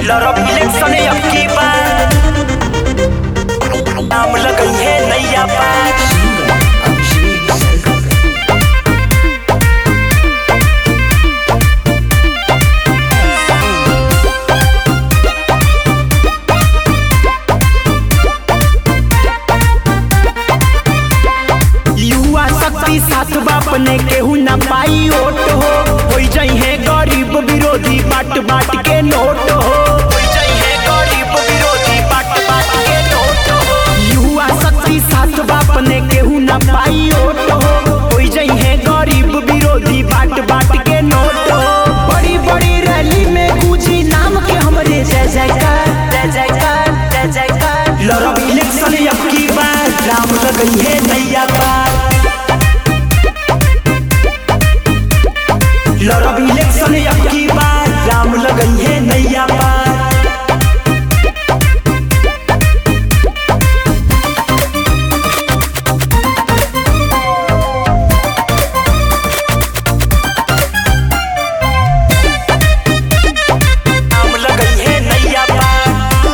लड़ब इलेक्शन अब की बार नाम लगई है नैया पार युवा शक्ति साथ बाप ने केहू ना पाई ओट हो होई जाई है गरीब विरोधी बाट बाट के नोट हो होई जाई है गरीब विरोधी बाट बाट के नोट हो युवा शक्ति साथ बाप ने केहू ना पाई ओट हो होई जाई है गरीब विरोधी बाट बाट के नोट हो बड़ी बड़ी रैली में गूंजी नाम के हमरे जय जयकार जय जयकार जय जयकार लड़ब इलेक्शन अब की बार राम लगई है नैया पार लड़ब इलेक्शन अब की बार राम लगई है नैया पार नाम लगई है नैया पार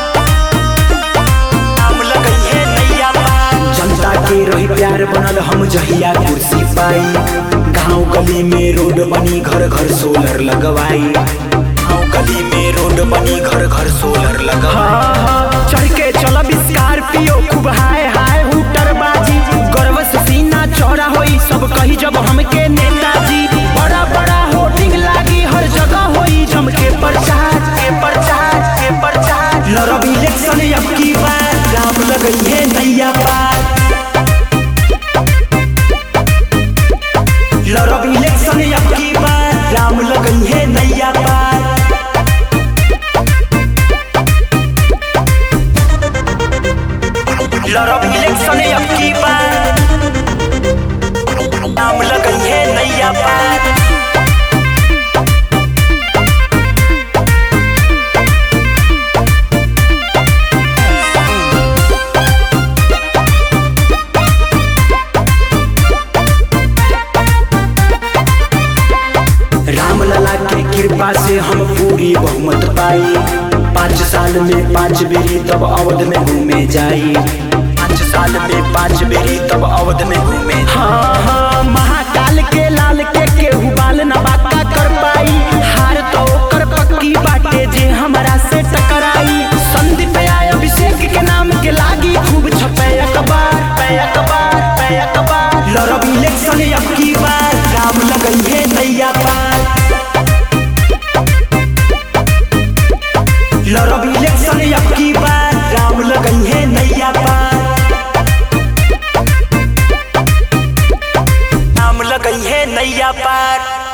नाम लगई है नैया पार जनता के रही प्यार बनल हम जहिया कुर्सी पाई गांव गली में रोड बनी घर घर सोलर लगवाई गांव गली में रोड बनी घर घर सोलर लगवाई चढ़ के चलब स्कॉर्पियो खूब हाय हाय हुटर बाजी गर्व से सीना चौड़ा होई सब कही जब हमके नेताजी बड़ा बड़ा होर्डिंग लागी हर जगह होई जम के प्रचार के प्रचार के प्रचार लड़ब इलेक्शन अब की बार राम लगई है नैया पार लड़ब इलेक्शन अब की बार राम लगई है नैया पार लड़ब इलेक्शन अब की बार नाम लगई है नैया पार राम लला के कृपा से हम पूरी बहुमत पाई पाँच साल में पाँच बेरी तब अवध में घूमे जाई पाँच साल में पाँच बेरी तब अवध में घूमे हाँ हाँ महाकाल के लाल के केहू बाल न बाका कर पाई हार तो ओकर पक्की बाटे जे हमरा से टकराई संदीप आय अभिषेक के नाम के लागी खूब छपे अखबार पे अखबार पे अखबार लड़ब इलेक्शन अब की बार राम लगई है नैया पार लड़ब इलेक्शन अब की बार राम लगई है नैया पार नाम लगई है नैया पार